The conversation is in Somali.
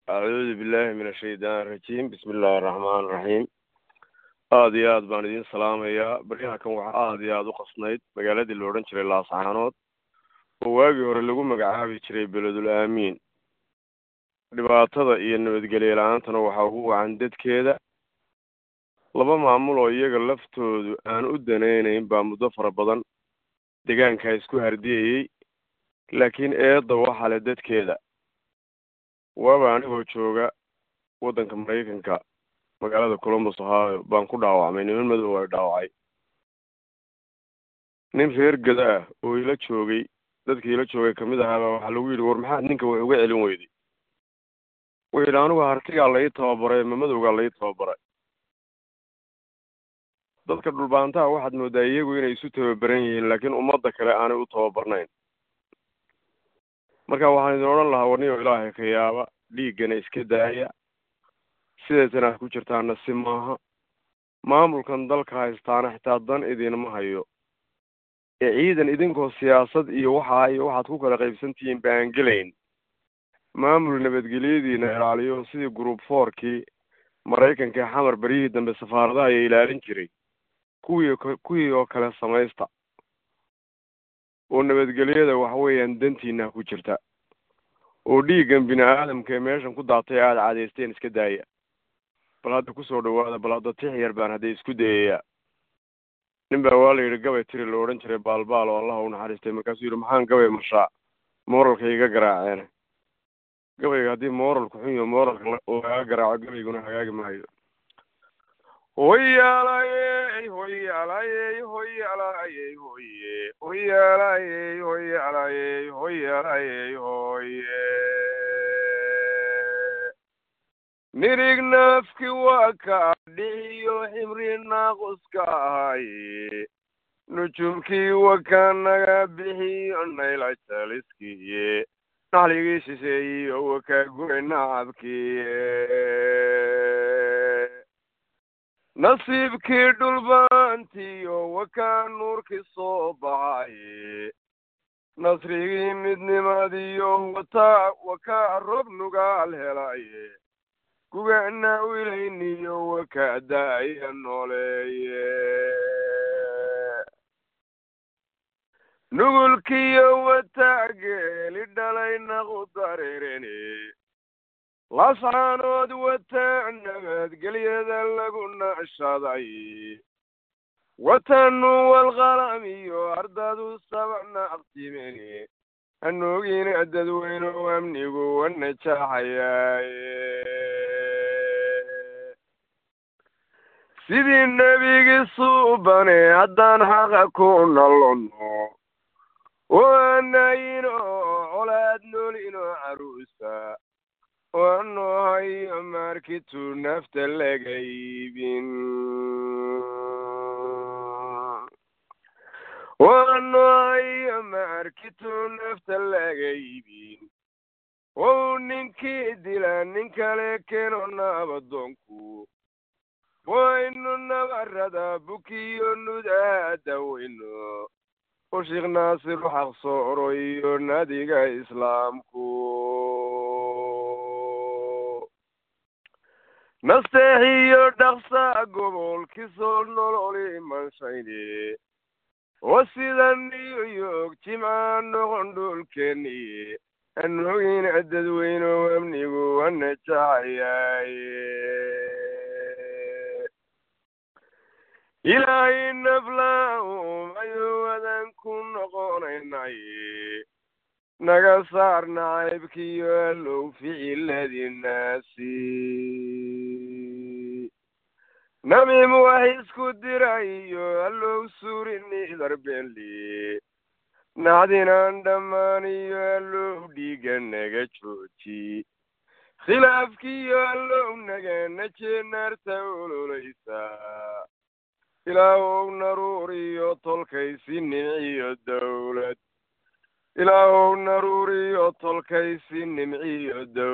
acuudu billahi min ashaytaan irajiim bismi illaahi araxmaan iraxiim aada iyo aad baan idiin salaamayaa baryaha kan waxaa aada iyo aada u qasnayd magaaladii la odhan jiray laascaanood oo waagii hore lagu magacaabi jiray beledul aamiin dhibaatada iyo nabadgelye la-aantana waxaa ugu wacan dadkeeda laba maamul oo iyaga laftoodu aan u danaynayn baa muddo fara badan deegaankaa isku hardiyayey laakiin eedda waxaa le dadkeeda waaba anigoo jooga waddanka maraykanka magaalada columbus ohio baan ku dhaawacmay niman madow ay dhaawacay nin reer gada ah oo ila joogay dadkii ila joogay kamid ahaabaa waxaa lagu yidhi war maxaad ninka wax uga celin weyday wuxuu yidhi anigu hartigaa la ii tababaray ma madowgaa la ii tababaray dadka dhulbaantaha waxaad moodaa iyagu inay isu tababaran yihiin laakiin ummadda kale aanay u tababarnayn marka waxaan idin odhan lahaa warniyo ilaahay ka yaaba dhiiggana iska daaya sideetan aad ku jirtaana si maaha maamulkan dalka haystaana xitaa dan idinma hayo ee ciidan idinkoo siyaasad iyo waxaa iyo waxaad ku kala qaybsantihiin ba aan gelayn maamul nabadgelyadiina ilaaliyo sidii group fourkii maraykanka ee xamar beryihii dambe safaaradaha ayaa ilaalin jiray kuwii kuwii oo kale samaysta oo nabadgelyada waxa weeyaan dantiina ku jirta oo dhiiggan bini aadamka ee meeshan ku daatay aada cadaysteen iska daaya bal hadda kusoo dhawaada bal hadda tix yar baan hadda isku dayayaa nin baa waa la yidhi gabay tiri la odhan jiray baalbaal oo allaha u naxariistay markaasuu yidhi maxaan gabay mashaa mooralka iga garaaceen gabayga haddii mooralku xun yaho mooralka oo laga garaaco gabayguna hagaagi maayo hoyaalayey hoyaalayey hoyaalayey hoye hoyaalayey hoyaalayey hoyaalayey hoye nirig naafki waa ka dhixiyo ximri naaquska ahaye nujumkii wakaa naga bixiyo nayla jaliskiye naxligii shisheeyiyo wakaa guray nacabkiye nasiibkii dhulbaantiyo wakaa nuurkii soo baxaye nasrigii midnimadiyo wataa wakaa rob nugaal helaye gugana wilayniyo wakaa daaya nooleeye nugulkiyo wataa geeli dhalay naqu dareerene lascaanood wataa nabadgelyada lagu nashaday watanu walqalamiyo ardadu sabacna aqtimeni hanoogina dadweyno amnigu wanajaxayaaye sidii nebigii suubane haddaan xaqa ku nalono oo anayino colaad noolino caruusa waano hayo markitu nafta laga iibin waano hayo markitu nafta laga iibin ou ninkii dila nin kale keeno naabadoonku waynu nabarada bukiyo nudaa daweyno u sheekh naasir xaq sooro iyo nadiga islaamku nasteexiyo dhaqsa gobolkisoo nololi manshayne oo sida new york jimca noqon dhulkeeni anogina dadweyno amnigu wanajaxayaaye ilaahay naflaum ayuu wadan ku noqonaynaye naga saar nacaybkiyo allow ficiladinaasi namim wax isku dirayo allow suurini darbenli nacdinaan dhammaaniyo allow dhiiga naga jooji khilaafkiyo allow naga naje naarta ololaysa ilaahow naruuriyo tolkaysi nimciyo dawlad ilaahow naruuriyo tolkaysi nimciyo dawlad